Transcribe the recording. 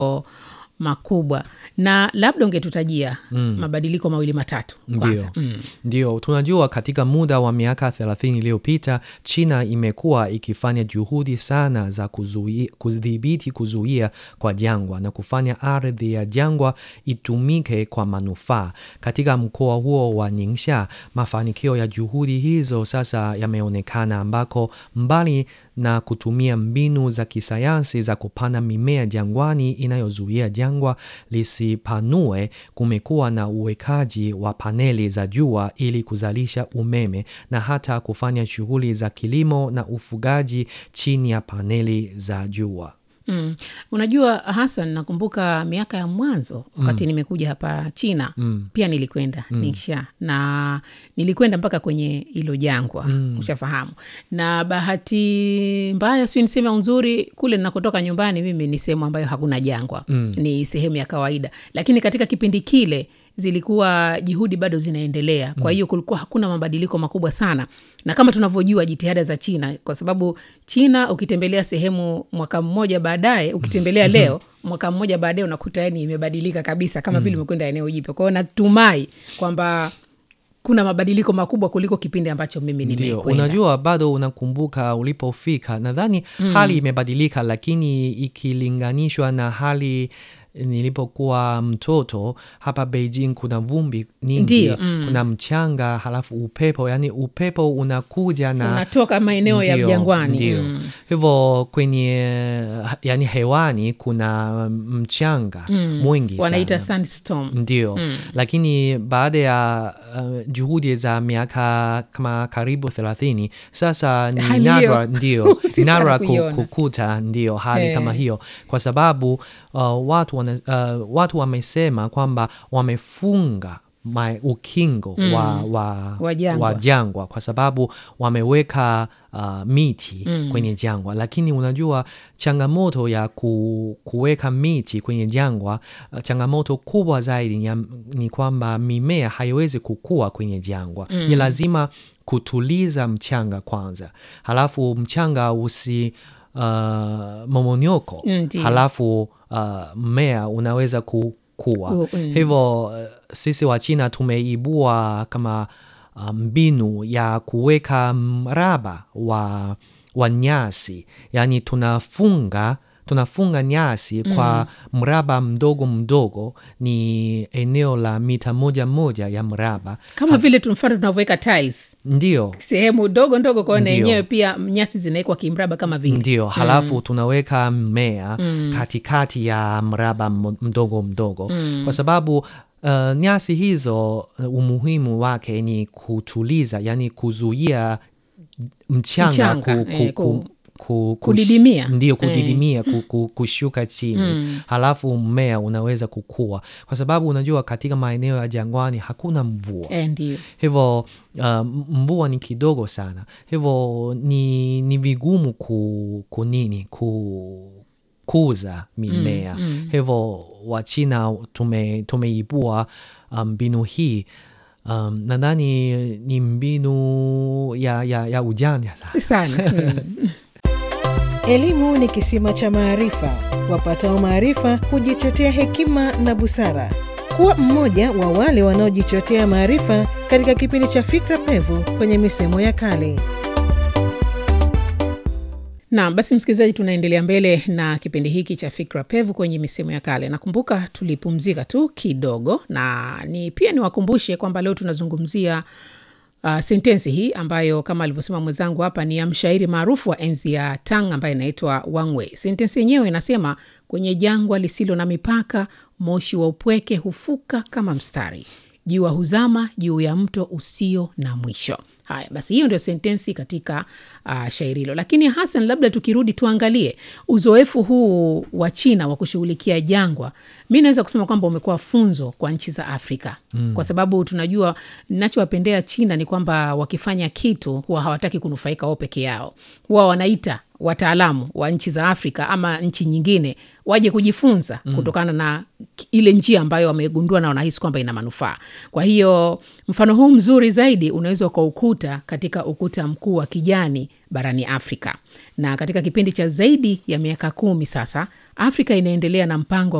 makubwa na labda ungetutajia mm. mabadiliko mawili matatu kwanza Ndio. Ndio, tunajua katika muda wa miaka 30 iliyopita China imekuwa ikifanya juhudi sana za kuzui- kudhibiti kuzuia kwa jangwa na kufanya ardhi ya jangwa itumike kwa manufaa. Katika mkoa huo wa Ningxia, mafanikio ya juhudi hizo sasa yameonekana ambako mbali na kutumia mbinu za kisayansi za kupanda mimea jangwani inayozuia jangwa lisipanue, kumekuwa na uwekaji wa paneli za jua ili kuzalisha umeme na hata kufanya shughuli za kilimo na ufugaji chini ya paneli za jua. Mm. Unajua Hassan, nakumbuka miaka ya mwanzo wakati nimekuja hapa China pia nilikwenda Ningxia na nilikwenda mpaka kwenye hilo jangwa ushafahamu, na bahati mbaya sio niseme au nzuri, kule ninakotoka nyumbani mimi ni sehemu ambayo hakuna jangwa ni sehemu ya kawaida, lakini katika kipindi kile zilikuwa juhudi bado zinaendelea. Kwa hiyo kulikuwa hakuna mabadiliko makubwa sana, na kama tunavyojua jitihada za China, kwa sababu China ukitembelea sehemu mwaka mmoja baadaye, ukitembelea leo mwaka mmoja baadaye unakuta yani imebadilika kabisa, kama vile umekwenda eneo jipya. Kwa hiyo natumai kwamba kuna mabadiliko makubwa kuliko kipindi ambacho mimi Ndio, nimekwenda. unajua bado unakumbuka ulipofika, nadhani hali imebadilika, lakini ikilinganishwa na hali nilipokuwa mtoto hapa Beijing, kuna vumbi nyingi, Ndio, mm. kuna mchanga, halafu upepo, yani upepo unakuja na unatoka maeneo ya Ndio, jangwani ndio. Mm. Hivyo kwenye yani hewani kuna mchanga mwingi wanaita sana. sandstorm. Ndio, lakini baada ya uh, juhudi za miaka kama karibu thelathini sasa ni Hali nadra, hiyo ndio si ni sana nadra ku- kuiona. kukuta ndio hali Eh. kama hiyo, kwa sababu uh, watu, wana, uh, watu wamesema kwamba wamefunga ma, ukingo wa, wa, Wa jangwa. wa jangwa kwa sababu wameweka uh, miti kwenye jangwa, lakini unajua changamoto ya ku, kuweka miti kwenye jangwa uh, changamoto kubwa zaidi ni, ya- ni kwamba mimea haiwezi kukua kwenye jangwa. Ni lazima kutuliza mchanga kwanza, halafu mchanga usi uh, momonyoko, Ndio. halafu uh, mmea unaweza kukua. Ku- mm. Hivyo uh, sisi wa China tumeibua kama uh, mbinu ya kuweka mraba wa, wa nyasi, yaani tunafunga tunafunga nyasi kwa mraba mdogo mdogo, ni eneo la mita moja moja ya mraba. kama vile tu mfano tunavyoweka tiles Ndio, sehemu dogo ndogo kwao, na Ndio. yenyewe pia nyasi zinawekwa kimraba kama vile ndio. Halafu tunaweka mmea katikati ya mraba m- mdogo mdogo, kwa sababu uh, nyasi hizo uh, umuhimu wake ni kutuliza, yani kuzuia mchanga, Mchanga, ku, eh, ku, ku- ku, ku, kudidimia. ndio Eh. kudidimia ku, ku, kushuka chini halafu mmea unaweza kukua, kwa sababu unajua katika maeneo ya jangwani hakuna mvua eh, ndio hivyo uh, mvua ni kidogo sana, hivyo ni, ni vigumu ku, kunini ku, kuza mimea hivyo Wachina tume, tumeibua mbinu hii um, nadhani ni mbinu ya, ya, ya ujanja sana. sana mm. Elimu ni kisima cha maarifa. Wapatao maarifa hujichotea hekima na busara. Kuwa mmoja wa wale wanaojichotea maarifa katika kipindi cha Fikra Pevu kwenye misemo ya kale. na basi msikilizaji tunaendelea mbele na kipindi hiki cha fikra pevu kwenye misemo ya kale nakumbuka tulipumzika tu kidogo na ni pia niwakumbushe kwamba leo tunazungumzia uh, sentensi hii ambayo kama alivyosema mwenzangu hapa ni ya mshairi maarufu wa enzi ya tang ambaye inaitwa wangwei sentensi yenyewe inasema kwenye jangwa lisilo na mipaka moshi wa upweke hufuka kama mstari jua huzama juu ya mto usio na mwisho haya basi hiyo ndio sentensi katika uh, shairi hilo lakini hasan labda tukirudi tuangalie uzoefu huu wa china wa kushughulikia jangwa mi naweza kusema kwamba umekuwa funzo kwa nchi za afrika mm. kwa sababu tunajua nachowapendea china ni kwamba wakifanya kitu huwa hawataki kunufaika wao peke yao huwa wanaita wataalamu wa nchi za afrika ama nchi nyingine waje kujifunza mm. kutokana na ki- ile njia ambayo wamegundua na wanahisi kwamba ina manufaa kwa hiyo mfano huu mzuri zaidi unaweza ukaukuta katika ukuta mkuu wa kijani barani Afrika. Na katika kipindi cha zaidi ya miaka kumi sasa, Afrika inaendelea na mpango